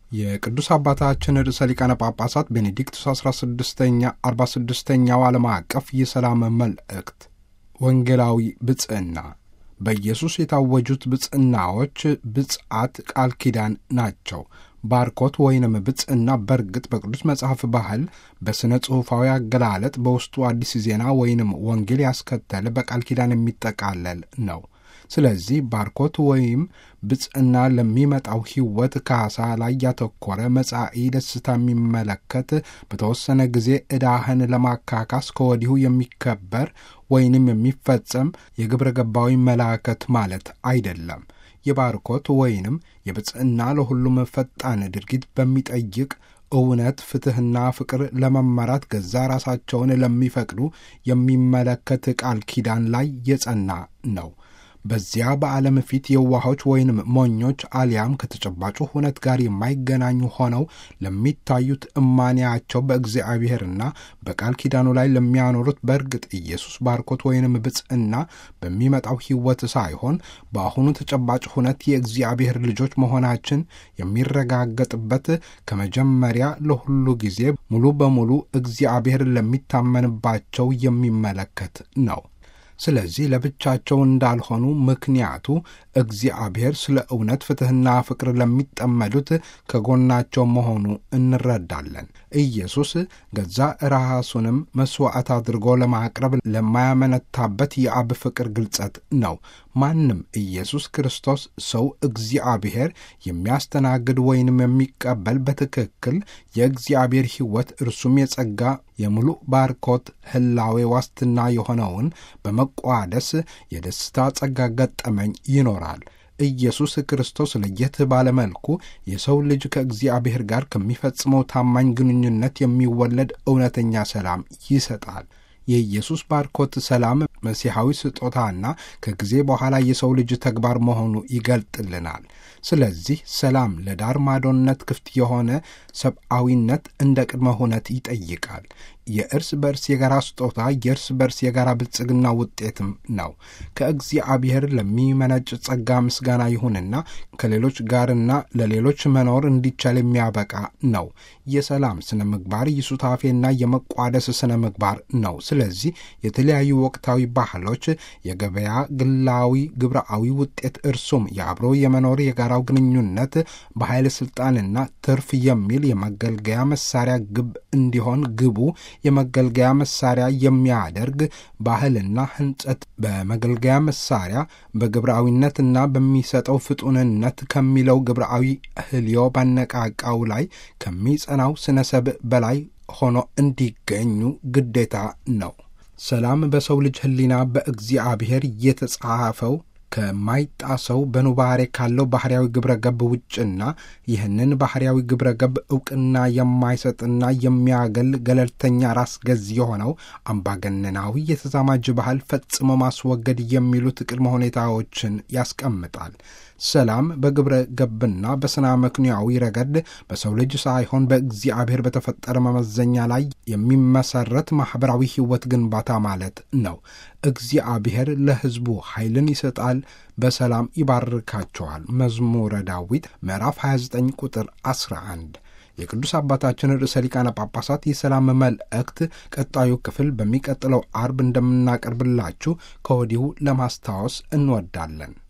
የቅዱስ አባታችን ርዕሰ ሊቃነ ጳጳሳት ቤኔዲክቱስ 16ኛ 46ኛው ዓለም አቀፍ የሰላም መልእክት ወንጌላዊ ብጽዕና በኢየሱስ የታወጁት ብጽዕናዎች ብጽዓት ቃል ኪዳን ናቸው። ባርኮት ወይንም ብጽዕና በእርግጥ በቅዱስ መጽሐፍ ባህል በሥነ ጽሑፋዊ አገላለጥ በውስጡ አዲስ ዜና ወይንም ወንጌል ያስከተለ በቃል ኪዳን የሚጠቃለል ነው። ስለዚህ ባርኮት ወይም ብጽዕና ለሚመጣው ሕይወት ካሳ ላይ ያተኮረ መጻኢ ደስታ የሚመለከት በተወሰነ ጊዜ ዕዳህን ለማካካስ ከወዲሁ የሚከበር ወይንም የሚፈጸም የግብረ ገባዊ መላከት ማለት አይደለም። የባርኮት ወይንም የብጽዕና ለሁሉም ፈጣን ድርጊት በሚጠይቅ እውነት፣ ፍትሕና ፍቅር ለመመራት ገዛ ራሳቸውን ለሚፈቅዱ የሚመለከት ቃል ኪዳን ላይ የጸና ነው። በዚያ በዓለም ፊት የዋሆች ወይንም ሞኞች አሊያም ከተጨባጩ ሁነት ጋር የማይገናኙ ሆነው ለሚታዩት እማንያቸው በእግዚአብሔርና በቃል ኪዳኑ ላይ ለሚያኖሩት በእርግጥ ኢየሱስ ባርኮት ወይንም ብጽዕና በሚመጣው ሕይወት ሳይሆን በአሁኑ ተጨባጭ ሁነት የእግዚአብሔር ልጆች መሆናችን የሚረጋገጥበት ከመጀመሪያ ለሁሉ ጊዜ ሙሉ በሙሉ እግዚአብሔር ለሚታመንባቸው የሚመለከት ነው። ስለዚህ ለብቻቸው እንዳልሆኑ ምክንያቱ እግዚአብሔር ስለ እውነት ፍትሕና ፍቅር ለሚጠመዱት ከጎናቸው መሆኑ እንረዳለን። ኢየሱስ ገዛ ራሱንም መሥዋዕት አድርጎ ለማቅረብ ለማያመነታበት የአብ ፍቅር ግልጸት ነው። ማንም ኢየሱስ ክርስቶስ ሰው እግዚአብሔር የሚያስተናግድ ወይንም የሚቀበል በትክክል የእግዚአብሔር ሕይወት እርሱም የጸጋ የሙሉ ባርኮት ሕላዌ ዋስትና የሆነውን በመቋደስ የደስታ ጸጋ ገጠመኝ ይኖራል። ኢየሱስ ክርስቶስ ለየት ባለመልኩ የሰው ልጅ ከእግዚአብሔር ጋር ከሚፈጽመው ታማኝ ግንኙነት የሚወለድ እውነተኛ ሰላም ይሰጣል። የኢየሱስ ባርኮት ሰላም መሲሐዊ ስጦታና ከጊዜ በኋላ የሰው ልጅ ተግባር መሆኑ ይገልጥልናል። ስለዚህ ሰላም ለዳር ማዶነት ክፍት የሆነ ሰብአዊነት እንደ ቅድመ ሁነት ይጠይቃል። የእርስ በርስ የጋራ ስጦታ የእርስ በርስ የጋራ ብልጽግና ውጤትም ነው። ከእግዚአብሔር ለሚመነጭ ጸጋ ምስጋና ይሁንና ከሌሎች ጋርና ለሌሎች መኖር እንዲቻል የሚያበቃ ነው። የሰላም ስነ ምግባር የሱታፌና የመቋደስ ስነ ምግባር ነው። ስለዚህ የተለያዩ ወቅታዊ ባህሎች የገበያ ግላዊ ግብረአዊ ውጤት እርሱም የአብሮ የመኖር የጋራው ግንኙነት በኃይል ስልጣንና ትርፍ የሚል የመገልገያ መሳሪያ ግብ እንዲሆን ግቡ የመገልገያ መሳሪያ የሚያደርግ ባህልና ሕንጸት በመገልገያ መሳሪያ በግብረአዊነትና በሚሰጠው ፍጡንነት ከሚለው ግብረአዊ ህልዮ ባነቃቃው ላይ ከሚጸናው ስነ ሰብእ በላይ ሆኖ እንዲገኙ ግዴታ ነው። ሰላም በሰው ልጅ ሕሊና በእግዚአብሔር የተጻፈው ከማይጣሰው በኑባሬ ካለው ባህርያዊ ግብረ ገብ ውጭና ይህንን ባህርያዊ ግብረ ገብ እውቅና የማይሰጥና የሚያገል ገለልተኛ ራስ ገዝ የሆነው አምባገነናዊ የተዛማጅ ባህል ፈጽሞ ማስወገድ የሚሉት ቅድመ ሁኔታዎችን ያስቀምጣል። ሰላም በግብረ ገብና በስና መክንያዊ ረገድ በሰው ልጅ ሳይሆን በእግዚአብሔር በተፈጠረ መመዘኛ ላይ የሚመሰረት ማኅበራዊ ሕይወት ግንባታ ማለት ነው። እግዚአብሔር ለሕዝቡ ኃይልን ይሰጣል፣ በሰላም ይባርካቸዋል። መዝሙረ ዳዊት ምዕራፍ 29 ቁጥር 11። የቅዱስ አባታችን ርዕሰ ሊቃነ ጳጳሳት የሰላም መልእክት ቀጣዩ ክፍል በሚቀጥለው አርብ እንደምናቀርብላችሁ ከወዲሁ ለማስታወስ እንወዳለን።